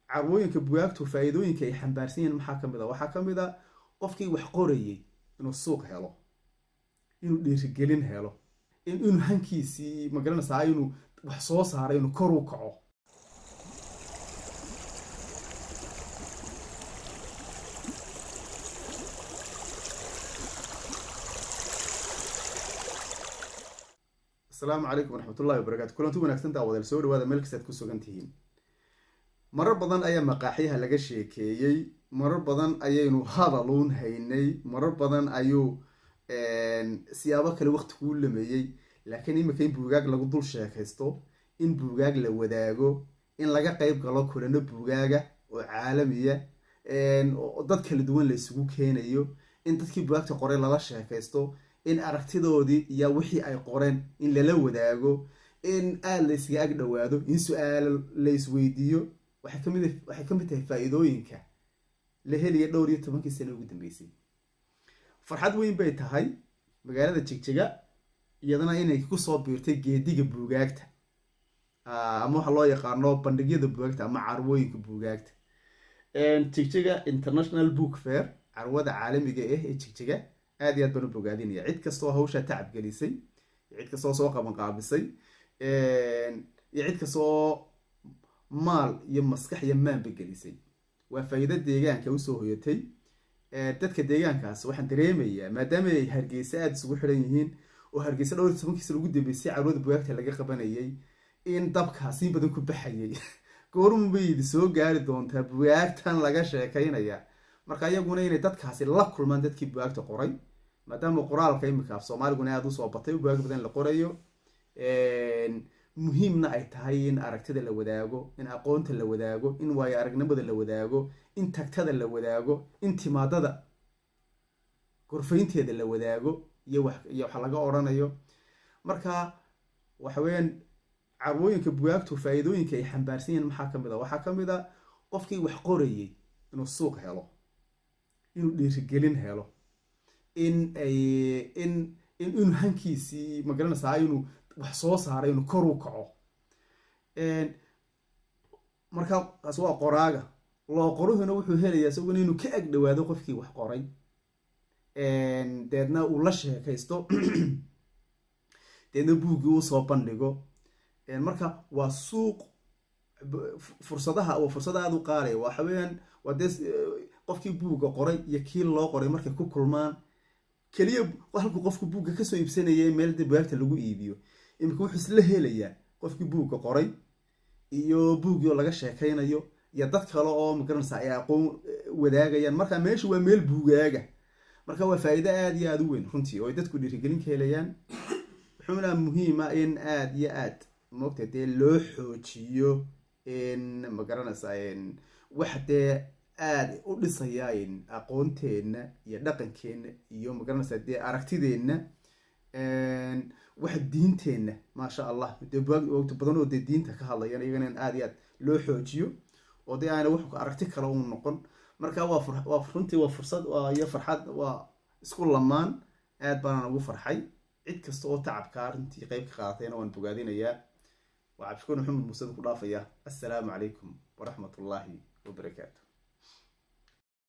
carwooyinka bugaagtu faa-iidooyinka ay xambaarsan yihiin maxaa ka mid a waxaa ka mid a qofkii wax qorayay inuu suuq helo inuu dhiirigelin helo inuu hankiisii magaranaysaa inuu wax soo saaray inuu kor u kaco asalaamu calaykum waraxmatullahi wabarakatu kulanti wanaagsantaa wadaal soo dhawaada meel kastaad ku sugan tihiin marar badan ayaa maqaaxyaha laga sheekeeyey marar badan ayaynu hadaluun haynay marar badan ayuu siyaabo kale waqti kuu lameeyey laakiin imika in buugaag lagu dul sheekaysto in buugaag la wadaago in laga qeyb galo kulano buugaaga oo caalamiya dad kala duwan la isugu keenayo in dadkii bugaagta qoray lala sheekaysto in aragtidoodii iyo wixii ay qoreen in lala wadaago in aada la yskaga ag dhawaado in su-aalo la isweydiiyo waxay kamid tahay faa-iidooyinka la heliya dhowr iyo tobankii sano ugu dambeysay farxad weyn bay tahay magaalada jigjiga iyadana inay kusoo biirtay geediga buugaagta ama waxa loo yaqaano bandhigyada buugaagta ama carwooyinka buugaagta jigjiga international book fair carwada caalamiga ah ee jigjiga aad iyo aad baan u bogaadinaya cid kastoo hawshaa tacab gelisay iyo cid kastoo soo qaban qaabisay iyo cid kastoo maal iyo maskax iyo maanba gelisay waa faa-iido deegaanka usoo hoyatay dadka deegaankaas waxaan dareemayaa maadaama ay hargeysa aada isugu xiran yihiin oo hargeysa dhowr iyo tobankiisa lagu dambeysay carwada bugaagta laga qabanayay in dabkaas in badan ku baxayay goormubaydi soo gaari doontaa bugaagtan laga sheekaynaya marka iyaguna inay dadkaasi la kulmaan dadkii bugaagta qoray maadaama qoraalka imika af soomaaliguna aada usoo batay bugaag badan la qorayo muhiimna ay tahay in aragtida la wadaago in aqoonta la wadaago in waayo aragnimada la wadaago in tagtada la wadaago in timaadada gorfaynteeda la wadaago iyo iyo wax laga odhanayo marka waxa weyaan carwooyinka bugaagtu faa-iidooyinka ay xambaarsan yihiin maxaa ka mid a waxaa ka mid a qofkii wax qorayay inuu suuq helo inuu dhiirigelin helo in ay in inuu hankiisii magaranaysaa inuu wax soo saaray inuu kor u kaco markaa kaas waa qoraaga loo qoruhuna wuxuu helayaa isaguna inuu ka ag dhawaado qofkii wax qoray deedna uu la sheekaysto deedna buuggii uu soo bandhigo marka waa suuq fursadaha waa fursada aada u qaalaya waxa weyaan waa dee qofkii buugga qoray iyo kii loo qoray markay ku kulmaan keliya halkuu qofku buugga kasoo iibsanaya meel de bugaagta lagu iibiyo imika wuxuu isla helayaa qofkii buugga qoray iyo buuggii oo laga sheekaynayo iyo dad kale oo magaranaysa ay aqoon wadaagayaan marka meesha waa meel buugaaga marka waa faa-iido aada iyo aada u weyn runtii oo ay dadku dhiirigelin ka helayaan wuxuuna muhiima in aada iyo aad moogta dee loo xoojiyo in magaranaysa wax dee aada u dhisaya aqoonteenna iyo dhaqankeenna iyo magaranaysa dee aragtideenna wax diinteenna maasha allah dee bugaagta badan oo dee diinta ka hadlayan iyagana in aada iyo aad loo xoojiyo oo dee aana wax aragti kale u noqon marka waa runtii waa fursad iyo farxad waa isku lamaan aad baanaan ugu farxay cid kasta oo tacabkaa runtii qeyb ka qaadatayna waan bogaadinayaa waa cabdishukuur maxamed muused ku dhaafaya assalaamu calaykum waraxmat ullaahi wabarakaatu